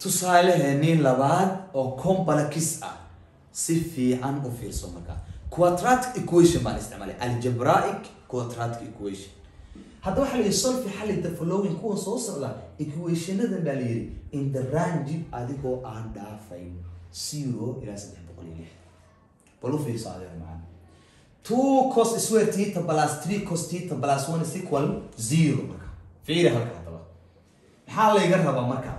tusaaleheenii labaad oo complex ah si fiican u fiirso marka quadratic equation baan isticmaalay algebraic quadratic equation hadda waxaa la yidhi solfi xalli the following kuwa soo socda equationadan baa la yidhi in the range adigoo aan dhaafayn zero ilaa saddex boqol iyo lix bal u fiirso adiga macana two cos square theta plus three cos theta plus one is equal zero marka fiiri halka haddaba maxaa layga rabaa marka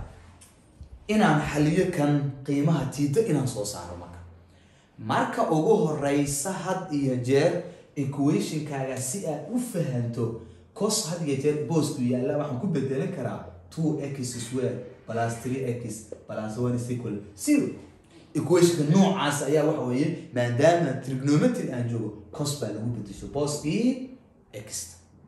inaan xaliyo kan qiimaha tiito inaan soo saaro marka marka ugu horeysa had iyo jeer equationkaaga si aad u fahanto cos had iyo jeer boosku yaalla waxaan ku bedelan karaa two x square plus three x plus one is equal zero equationka noocaas ayaa waxa weeye maadaama trigonometry aan joogo cos baa lagu bedesho booskii x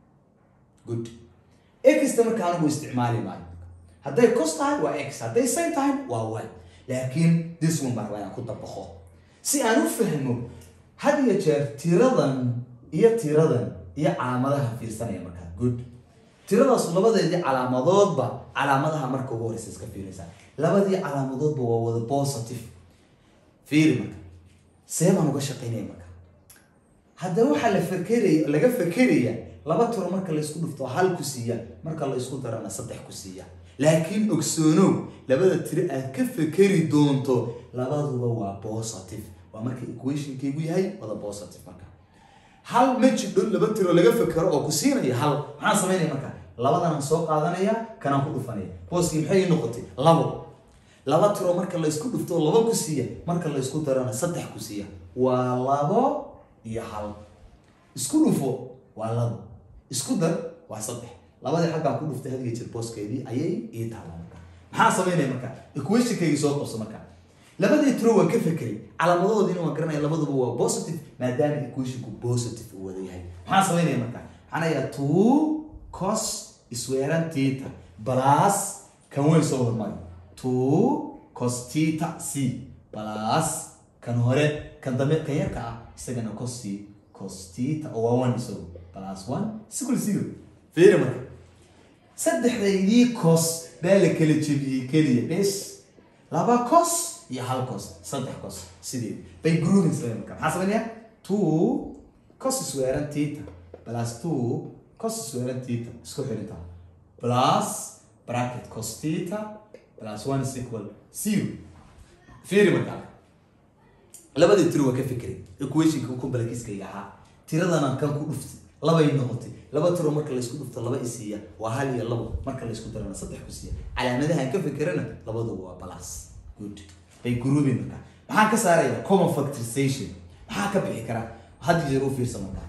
good xta marka anigu isticmaali maayo hadday cos tahay waa x hadday sin tahay waa y laakiin this one baa rabaa inaan ku dabaqo si aan u fahmo had iyo jeer tiradan iyo tiradan iyo calaamadaha fiirsanaya markaa good tiradaas labadeedii calaamadoodba calaamadaha marka ugu horeysa iska fiiraysaa labadii calaamadoodba waa wada positive fiiri marka see baan uga shaqaynaya marka haddaba waxaa la fakeraya laga fakeraya laba tiro marka laysku dhufto hal ku siiya marka la isku darana saddex ku siiya laakiin ogsoonow labada tiro aad ka fekeri doonto labaduba waa positive waa marka equationkaygu yahay wada positive marka hal ma jidho laba tiro laga fekero oo ku siinaya hal maxaan samaynaya marka labadanaan soo qaadanaya kanaan ku dhufanaya booskii maxay noqotay labo laba tiro marka laysku dhufto laba ku siiya marka laysku darana saddex ku siiya waa labo iyo hal isku dhufo waa labo isku dar waa saddex labadii xaggaan ku dhuftay hadiga jir booskeedii ayay ii taala marka maxaa samaynaya marka equationkaygii soo qabso marka labadii tiro waan ka fekeray calaamadahoodiina waan garanaya labaduba waa positive maadaama equationku positive uu wada yahay maxaa samaynaya marka maxaan ayaa two cos isweeran theta plus kan weyn soo hormari two cos theta c plus kan hore kan dambe kan yarka ah isagana cos c cos theta oo waa one isago plus one equal zero fiiri marka saddexdaydii cos baa la kala jebiyey keliya bes laba cos iyo hal cos saddex cos sideed bay grouping samey marka maxaa sameynaya two cos isweeran theta plus two cos isweeran theta isku xirinta plus bracket cos theta plus one is equal zero fiiri marka labadii tiro waa ka fikray equationka complexiskayga ahaa tiradana kan ku dhuftay labay noqotay laba tiro marka laysku dhufto laba isiiya waa hal iyo labo marka laysku darana saddex ku siiya calaamadahan ka fikirana labaduba waa plus good bay grouping marka maxaan ka saaraya common factorization maxaa ka bixi kara had jeer u fiirsa marka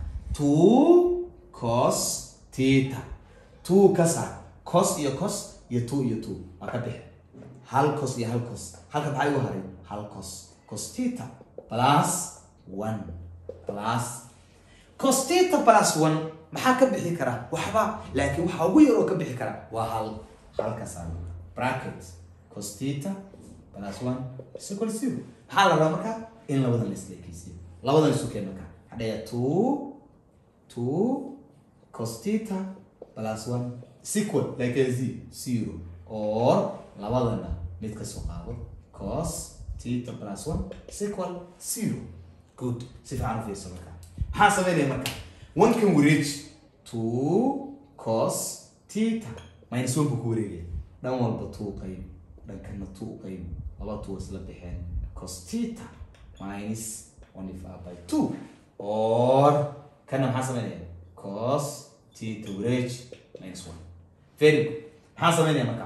two cos theta two ka saar cos iyo cos iyo two iyo two waa ka bixi hal cos iyo hal cos halka maxaa igu haray hal cos cos theta plus one plus cos theta plus one maxaa ka bixi kara waxba laakiin waxaa ugu yar oo ka bixi kara waa hal halka saar bracket cos theta plus one is equal zero maxaa la rabaa marka in labadan la isleekeysiyo labadan isu keen marka hadhaya two two cos theta plus one is equal like a z zero or labadana mid ka soo qaado cos theta plus one is equal zero good si fiican u fiirsa marka maxaa sameynaya marka one kan wareeji two cos theta minus one buu ku wareegaya dhan walba two qayb dhankana two qayb laba two isla bixeen cos theta minus one divided by two or kana maxaa sameynaya cos theta wareeji minus one very good maxaa sameynaya marka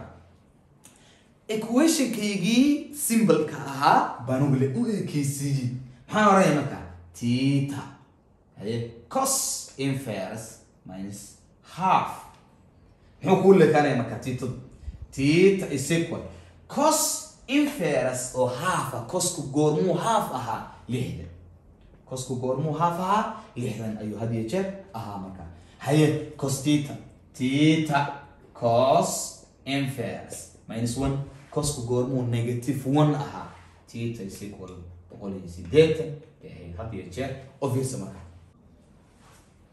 equationkaygii symbolka ahaa baan ugale u ekeysiiyey maxaan oranaya marka theta haye cos inverse minus half muxuu kuu lekaanaya marka titadu theta is equal cos inverse oo half ah cosku goormuu half ahaa lixdan cosku goormuu half ahaa lixdan ayuu had iyo jeer ahaa marka haye cos theta theta cos inverse minus one cosku goormuu negative one ahaa theta is equal boqol iyo sideetan bay ahayd had iyo jeer oo fiirsa marka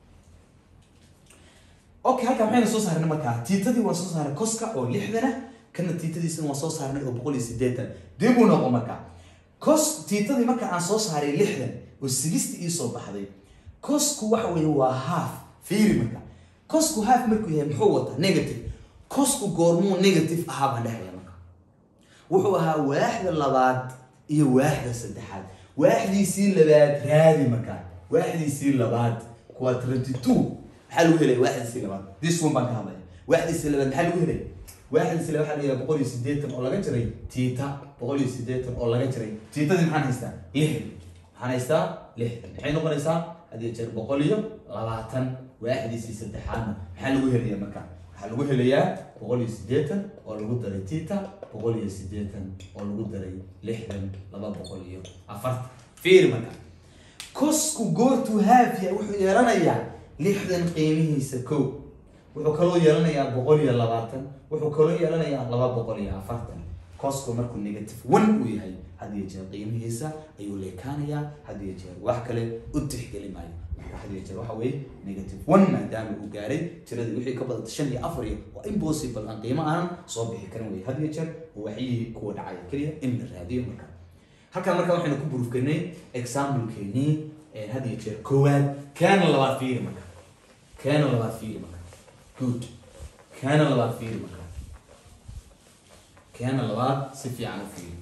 okay halkaa maxayna soo saarnay markaa tiitadii waan soo saaray coska oo lixdana kana tiitadiisina waan soo saarnay oo boqol iyo sideetan dib uu noqo marka cos tiitadii marka aan soo saaray lixdan oo sigisti ii soo baxday cosku waxa weeye waa half fiiri marka cosku half markuu yahay muxuu wataa negative cosku goormuu negative ahaa baan dhehaya marka wuxuu ahaa waaxda labaad iyo waaxda saddexaad waaxdiisii labaad raadi markaa waaxdiisii labaad quadraty two maxaa lagu helaya waaxdiisii labaad this one baan ka hadlaya waaxdiisii labaad maxaa lagu helaya waaxdiisii labaad waxaa laga boqol iyo sideetan oo laga jiray tiita boqol iyo sideetan oo laga jiray tiitadii maxaan haystaa lixdan maxaan haystaa lixdan maxay noqonaysaa hadii jeer boqol iyo labaatan waaxdiisii saddexaadna maxaa lagu helaya marka waxaa lagu helayaa boqol iyo sideetan oo lagu daray tita boqol iyo sideetan oo lagu daray lixdan laba boqol iyo afartan fiiri marka cosku goortuu haafya wuxuu yeelanayaa lixdan qiimihiisa kow wuxuu kaloo yeelanayaa boqol iyo labaatan wuxuu kaloo yeelanayaa laba boqol iyo afartan cosku markuu negative one uu yahay had iyo jeer qiimihiisa ayuu leekaanayaa had iyo jeer wax kale u tixgeli maayo marka had iyo jeer waxa weeye negative one maadaama uu gaaray tiradii wixii ka badata shan iyo afar iyo waa impossible aan qiimo aanan soo bixi karin weye had iyo jeer waxyihii kuwa dhacaya keliya in la raadiyo marka halkan marka waxaynu ku burufkanay examplekeenii had iyo jeer koowaad kaana labaad fiiri marka kaana labaad fiiri marka good kaana labaad fiiri marka kaana labaad si fiican u fiiri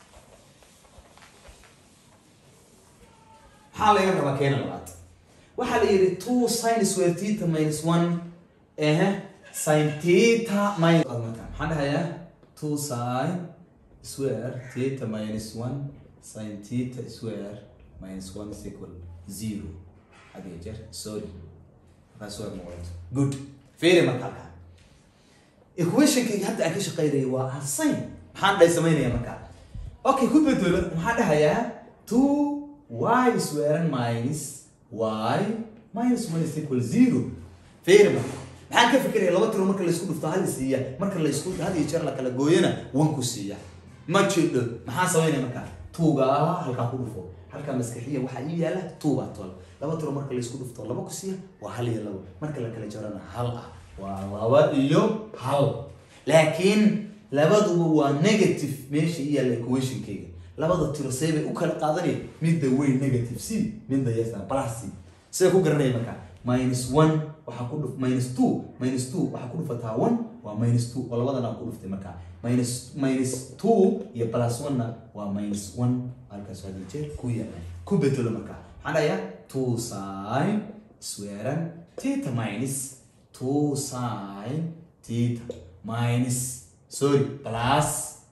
maxaa laga rabaa keena labaad waxaa la yidhi two sin square theta minus one ehe sin theta minus marka maxaan dhahayaa two sin square theta minus one sin theta square minus one is equal zero hadii jeer sorry markaas waa muuqato good fiiri marka halkaa equationkayga hadda aan ka shaqeynaya waa aan sin maxaan dhahay samaynaya marka okay ku bedelo maxaan dhahayaa two y square minus y minus one is equal zero fiiri marka maxaan ka fikiraya laba tiro marka laysku dhufto hal siiya marka laysku had iyo jeer la kala gooyana one ku siiya ma jidho maxaan samaynaya marka tuuga halkaa ku dhufo halkaa maskaxiya waxaa ii yaala tuubaa tol laba tiro marka laysku dhufto laba ku siiya waa hal iyo labo marka la kala jarana hal ah waa laba iyo hal laakiin labaduba waa negative meesha ii yaalla equationkayga labada tiro see bay u kala qaadanaya midda weyn negative c midda yasa plus c sida ku garanaya marka minus one waxaa ku dhuf minus two minus two waxaa ku dhufataa one waa minus two oo labadana ku dhuftay marka minus minus two iyo plus one na waa minus one halkaas hadii jeer ku yaala ku bedelo marka maxaan dhahayaa two sin squaran theta minus two sin theta minus sorry plus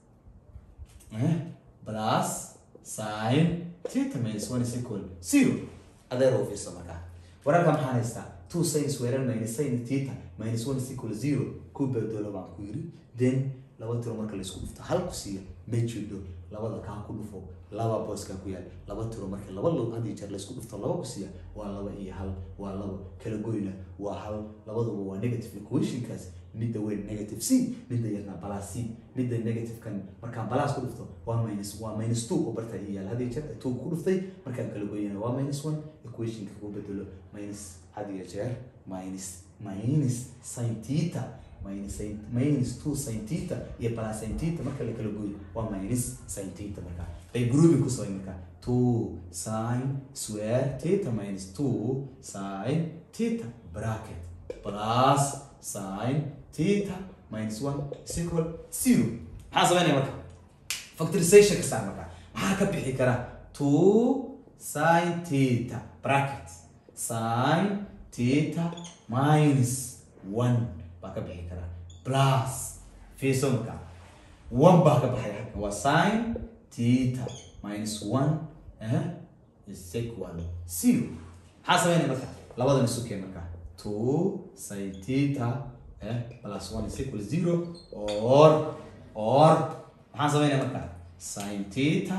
eh plus sin theta minus one is equal zero adeer oo fiirso markaa wararka maxaan haystaa two sin squaran minus sin theta minus one is equal zero ku bedelo baan ku yiri then laba tiro marka laysku dhufto hal ku siiya ma jidho labada kaa ku dhufo laba booskaa ku yaal laba tiro marka laba lo hadii jeer laysku dhufto laba ku siiya waa laba iyo hal waa laba kala goyna waa hal labaduba waa negative equationkaas midda weyn negative c midda yarna balas c midda negativekan markaan balas ku dhufto waa minus waa minus two oo bartaa ii yaal hadii jeer two ku dhuftay markaan kala goyana waa minus one equationka ku bedelo minus hadiyo jeer minus minus sin theta minus sin minus two sin theta iyo plus sin theta marka la kala gooyo waa minus sin theta marka bay grouping ku samay marka two sin square theta minus two sin theta bracket plus sin theta minus one is equal zero maxaa samaynaya marka factorization ka saar marka maxaa ka bixi kara two sin theta bracket sin theta minus one baa ka bixi karaa plus fiirso marka one baa ka baxaya halka waa sin theta minus one eh is equal zero maxaa sameynaya marka labadan isu keen marka two sin theta eh plus one is equal zero or or maxaa sameynaya marka sin theta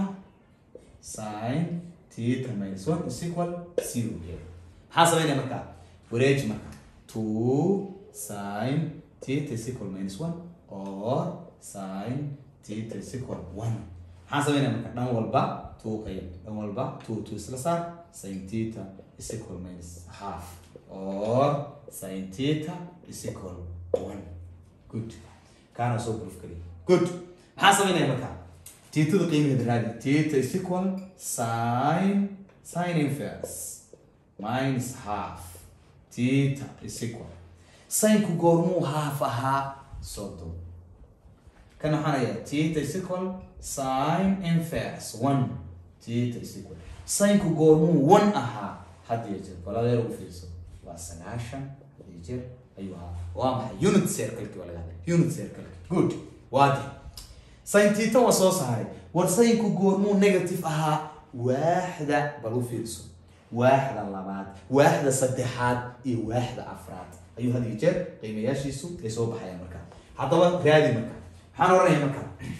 sin theta minus one is equal zero maxaa sameynaya marka wareeji marka two sin theta is equal minus one or sin theta is equal one maxaan sameynaya marka dhan walba two qayb dhan walba two two isla saar sin theta is equal minus half or sin theta is equal one good kaana soo proof kaliya good maxaa samaynaya marka tiitada qiimaheeda raadi tita is equal sin sin inverse minus half tita is equal sinku goormuu half ahaa soddon kan waxaan hayaa tita is equal sin inverse one tita is equal sinku goormuu one ahaa had iyo jeer baladeer u fiirso waa sagaashan had iyo jeer ayuu ahaa waa maxay unit circle-ki waa laga hadlay unit circle good waadi sin tita waa soo saaray war sinku goormuu negative ahaa waaxda bal u fiirso waaxda labaad waaxda saddexaad iyo waaxda afraad ayuu had iyo jeer qiimayaashiisu ay soo baxayaan marka haddaba raadi marka maxaan oranaya marka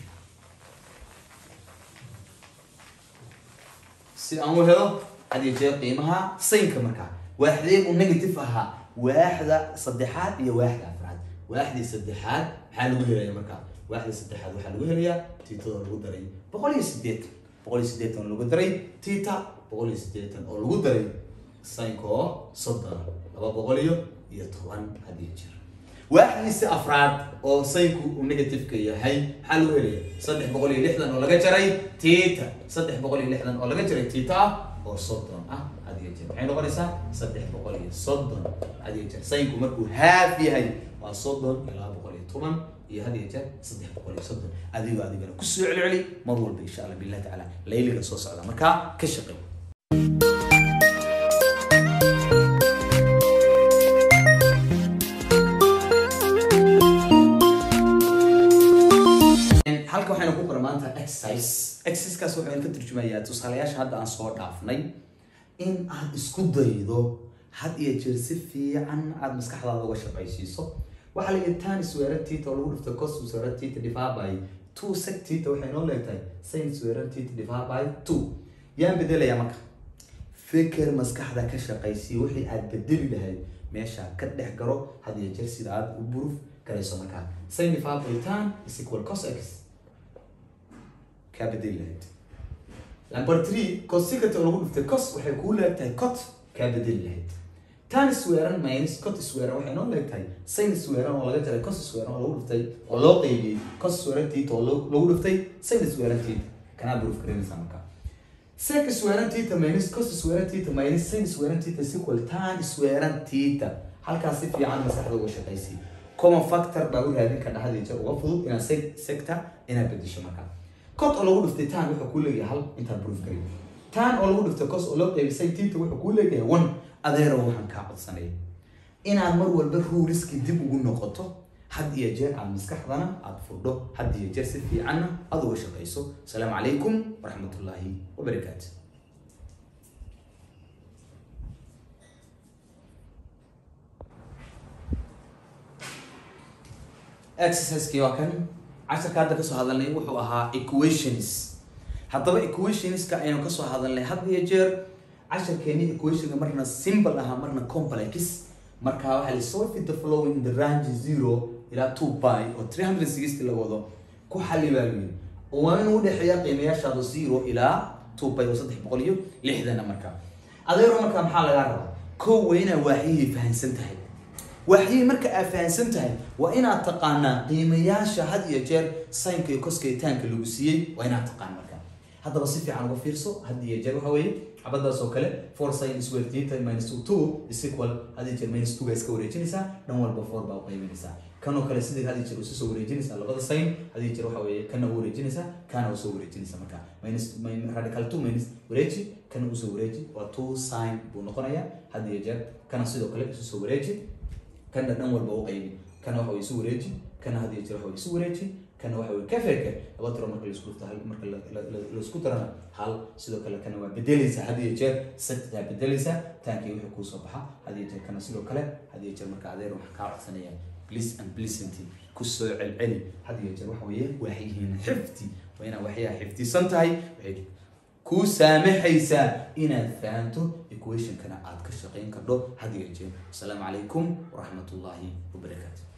si aan u helo had iyo jeer qiimaha saynka marka waaxdeegu negative ahaa waaxda saddexaad iyo waaxda afraad waaxdii saddexaad maxaa lagu helaya marka waaxda saddexaad waxaa lagu helayaa tiitadoo lagu daray boqol iyo sideetan boqol iyo sideetan oo lagu daray tita boqol iyo sideetan oo lagu daray saynka oo soddon laba boqol iyo iyo toban had iyo jeer waaxdiisi afraad oo saynku uu negativeka yahay maxaa lagu helaya saddex boqol iyo lixdan oo laga jaray tita saddex boqol iyo lixdan oo laga jaray tita ah oo soddon ah had iyo jeer maxay noqonaysaa saddex boqol iyo soddon had iyo jeer saynku markuu haaf yahay waa soddon iyo laba boqol iyo toban iyo had iyo jeer saddex boqol iyo soddon adigoo adigana kusoo celceli mar walba insha allah billahi tacaala layliga soo socda markaa ka shaqeey halka waxaynu ku qoran maanta exercise exercisekaas waxaan ka turjumayaa tusaalayaasha hadda aan soo dhaafnay in aad isku daydo had iyo jeer si fiican aad maskaxdaada uga shaqaysiiso waxaa la yidhi tan swearer tita oo lagu dhifto cos swearer tita divide by two sec tita waxay noo leegtahay sin swearer tita divide by two yaan bedelayaa marka fikir maskaxda ka shaqaysiya wixii aad bedeli lahayd meesha ka dhex garo had iyo jeer sida aad u buruf garayso markaa sin divide by tan is equal cos x kaa bedeli lahayd number three cosecant oo lagu dhiftay cos waxay kuu leegtahay cot kaa bedeli lahayd tan swearan minus cot swearan waxay noo leegtahay sin swearan oo laga jaray cos swearan oo lagu dhiftay oo loo qeybiyey cos swearan tita oo lagu dhiftay sin swearan tita kanaa proof garanaysaa marka sec swearan tita minus cos swearan tita minus sin swearan tita is equal tan swearan tita halkaas si fiican maskaxda uga shaqaysi common factor baa u raadin ka dhaxdii jeer uga fudud inaad sec sector inaad bedesho marka cot oo lagu dhiftay tan wuxuu kuu leeyahay hal intaad proof garay tan oo lagu dhiftay cos oo loo qeybisay tita wuxuu kuu leeyahay one adeero waxaan kaa codsanaya inaad mar walba ruuriski dib ugu noqoto had iyo jeer aad maskaxdana aad fudho had iyo jeer si fiicanna aad uga shaqayso asalaamu calaykum waraxmatullaahi wabarakaatu exerciseki waa kan casharka hadda kasoo hadalnay wuxuu ahaa equations haddaba equationska aynu kasoo hadalnay had iyo jeer casharkeeni equationka marna simple ahaa marna complex marka waxaa la solve the following in the range zero ilaa two by oo three hundred sixty la wado ku xalli baa layihi oo waa inuu udhexeeya qiimayaashaada zero ilaa two by oo saddex boqol iyo lixdana marka adeero marka maxaa lagaa rabaa kow waa inaa waaxyihii fahansan tahay waaxyihii marka aad fahansan tahay waa inaad taqaanaa qiimayaasha had iyo jeer saynka iyo koskaytaanka lagu siiyey waa inaad taqaan marka haddaba si fiican uga fiirso had iyo jeer waxa weeye xabadaas oo kale four sin square theta minus two two is equal had iyo jeer minus two baa iska wareejinaysaa dhan walba four baa u qaybinaysaa kan oo kale sidii had iyo jeer usu soo wareejinaysaa labada sin had iyo jeer waxa weeye kana u wareejinaysaa kana u soo wareejinaysaa marka minus radical two minus wareeji kana usoo wareeji waa two sin buu noqonayaa had iyo jeer kana sidoo kale isu soo wareeji kana dhan walba u qaybi kana waxa way isu wareeji kana had iyo jeer waxa way isu wareeji kana waxa way ka feeke laba tiro marka laisku dhufto hal marka laisku darana hal sidoo kale kana waa bedelaysaa had iyo jeer saddex bedelaysaa taankii wixii kuusoo baxa had iyo jeer kana sidoo kale had iyo jeer marka adeer waxaa kaa codsanaya bliss and blissity kusoo celceli had iyo jeer waxa weeye waxyihiin xifdi waa inaad waxyaha xifdisan tahay waxay kuu saamaxaysaa inaad fahanto equationkana aad ka shaqayn kardho had iyo jeer asalaamu calaykum waraxmatullaahi wabarakaatu